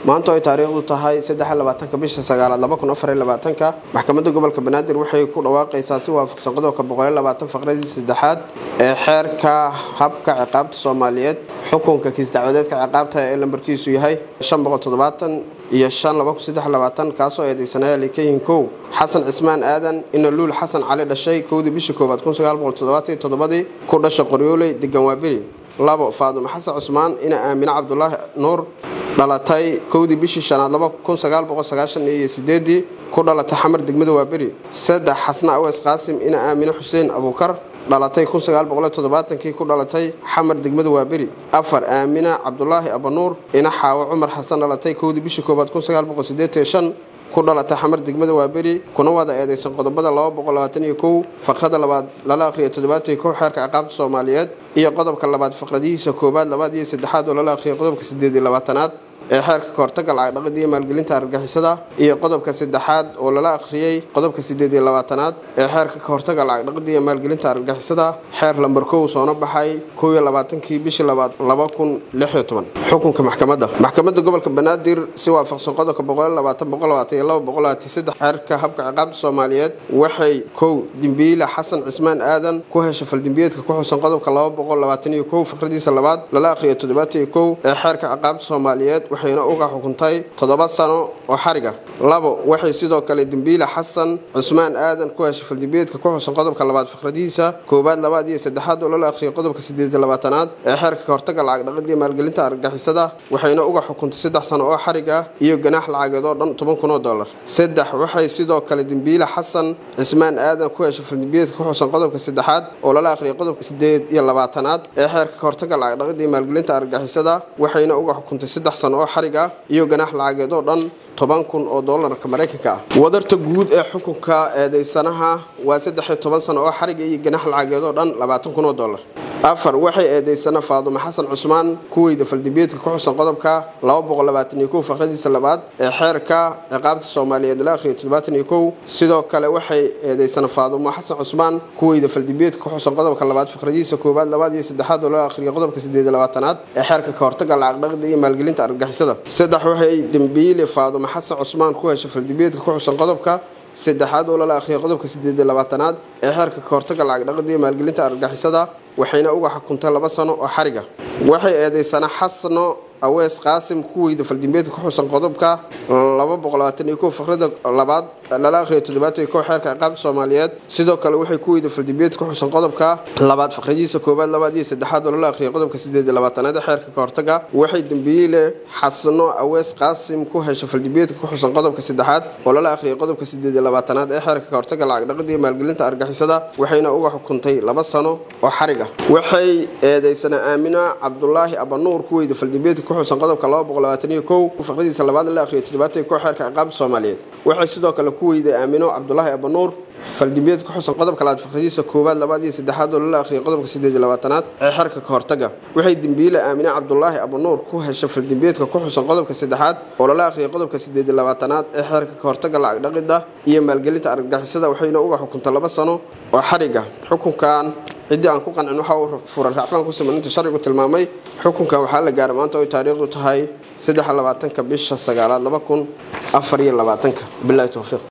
maanta ay taariikhdu tahay saddexlabaatanka bisha sagaalaad laba kun afar labaatanka maxkamadda gobolka banaadir waxay ku dhawaaqaysaa si waafaqsan qodobka boqol labaatan faqradii saddexaad ee xeerka habka ciqaabta soomaaliyeed xukunka kiis dacwadeedka ciqaabta ee lambarkiisu yahay shan boqol toddobaatan iyo shan laba kun saddex labaatan kaasoo eedeysanaya likayin kow xasan cismaan aadan inaluul xasan cali dhashay kowdii bishii koowaad kun sagaal boqol toddobaatan iyo toddobadii ku dhasha qoryooley degan waaberi labo faadumo xasan cusmaan ina aamine cabdulaahi nuur dhalatay kowdii bishii shanaad laba kun sagaal boqol sagaashan iyo sideedii ku dhalatay xamar degmada waaberi saddex xasna aweys qaasim ina aamine xuseen abuukar dhalatay kun sagaal boqol toddobaatankii ku dhalatay xamar degmada waaberi afar aamina cabdulaahi abanuur ina xaawo cumar xasan dhalatay kowdii bishii koowaad kun sagaal boqol sideetan shan ku dhalatay xamar degmada waaberi kuna wada eedeysan qodobada laba boqol labaatan iyo kow faqrada labaad lala akhriya toddobaatan iyo kow xeerka ciqaabta soomaaliyeed iyo qodobka labaad faqradihiisa koowaad labaad iyo saddexaad oo lala akhriya qodobka sideed iyo labaatanaad ee xeerka kahortaga lacag dhaqida iyo maalgelinta argagixisada iyo qodobka saddexaad oo lala akhriyey qodobka sideed iyo labaatanaad ee xeerka kahortaga lacag dhaqida iyo maalgelinta argagixisada xeer lambar kow soona baxay kow iyo labaatankii bishii labaad laba kun lix iyo toban xukunka maxkamadda maxkamadda gobolka banaadir si waafaqsan qodobka boqol labaatan boqol labaatan iyo laba boqol labaatan saddex xeerka habka ciqaabta soomaaliyeed waxay kow dembiile xasan cismaan aadan ku hesha faldembiyeedka ku xusan qodobka laba boqol labaatan iyo kow faqradiisa labaad lala akhriya toddobaatan iyo kow ee xeerka ciqaabta soomaaliyeed waxayna uga xukuntay toddoba sano oo xariga labo waxay sidoo kale dembiile xasan cusmaan aadan ku heshay faldembiyeedka ku xusan qodobka labaad faqradiisa koowaad labaad iyo saddexaad oo lala akhriyay qodobka sideed iyo labaatanaad ee xeerka kahortaga lacag dhaqida iyo maalgelinta argagixisada waxayna uga xukuntay saddex sano oo xarig ah iyo ganaax lacageed oo dhan toban kun oo dollar saddex waxay sidoo kale dembiile xasan cismaan aadan ku heshay faldembiyeedka ku xusan qodobka saddexaad oo lala akhriyay qodobka sideed iyo labaatanaad ee xeerka kahortaga lacag dhaqida iyo maalgelinta argagixisada waxayna uga xukuntay saddex sano oo xarig iyo ganaax lacageed oo dhan toban kun oo doolarka maraykanka ah wadarta guud ee xukunka eedeysanaha waa saddex iyo toban sano oo xariga iyo ganaax lacageed oo dhan labaatan kun oo dollar afar waxay eedeysana faadumo xasan cusmaan kuweyda faldembiyeedka ku xusan qodobka laba boqol labaatan iyo kow faqradiisa labaad ee xeerka ciqaabta soomaaliyeed la akhriya toddobaatan iyo kow sidoo kale waxay eedeysana faadumo xasan cusmaan kuweyda faldembiyeedka ku xusan qodobka labaad faqradiisa koowaad labaad iyo saddexaad oo la akhriya qodobka sideed iyo labaatanaad ee xeerka kahortaga lacag dhaqida iyo maalgelinta argagixisada saddex waxay dembiile faadumo xasan cusmaan ku heshay faldembiyeedka ku xusan qodobka saddexaad oo lala akhriyay qodobka sideed iyo labaatanaad ee xeerka kahortaga lacag dhaqida iyo maalgelinta argagixisada waxayna uga xukuntay laba sano oo xariga waxay eedeysana xasno aweys qaasim kuweyda faldembiyeedka ku xusan qodobka laba boqol labaatan iyo kow faqrada labaad lala akhriya toddobaatan iyo kow xeerka ciqaabta soomaaliyeed sidoo kale waxay kuweyda faldembiyeedka ku xusan qodobka labaad faqradiisa koowaad labaad iyo saddexaad oo lala akhriya qodobka sideed iyo labaatanaad ee xeerka kahortaga waxay dembiile xasno aweys qaasim ku hesha faldembiyeedka ku xusan qodobka saddexaad oo lala akhriyay qodobka sideed iyo labaatanaad ee xeerka kahortaga lacag dhaqida iyo maalgelinta argixisada waxayna uga xukuntay laba sano oo xarig ah waxay eedeysana aamina cabdulaahi abanuur kuweyda faldembiyeedka ku xusan qodobka laba boqol labaatan iyo kow faqradiisa labaad la akhriya toddobaatan iyo kow xeerka ciqaabta soomaaliyeed waxay sidoo kale ku weyday aamino cabdulaahi abanuur faldembiyeed ku xusan qodobka labaad faqradiisa koowaad labaad iyo saddexaad oo lala akhriyay qodobka sideed iyo labaatanaad ee xeerka kahortaga waxay dembiile aamine cabdulaahi abanuur ku hesha faldembiyeedka ku xusan qodobka saddexaad oo lala akhriyay qodobka sideed iyo labaatanaad ee xeerka kahortaga lacag dhaqida iyo maalgelinta argagixisada waxayna uga xukuntay laba sano oo xariga xukunkan ciddii aan ku qancin waxa uu furan raacfaan ku siman inta sharcigu tilmaamay xukunkan waxaa la gaaray maanta oy taariikhdu tahay saddex labaatanka bisha sagaalaad laba kun afar iyo labaatanka bilahi towfiiq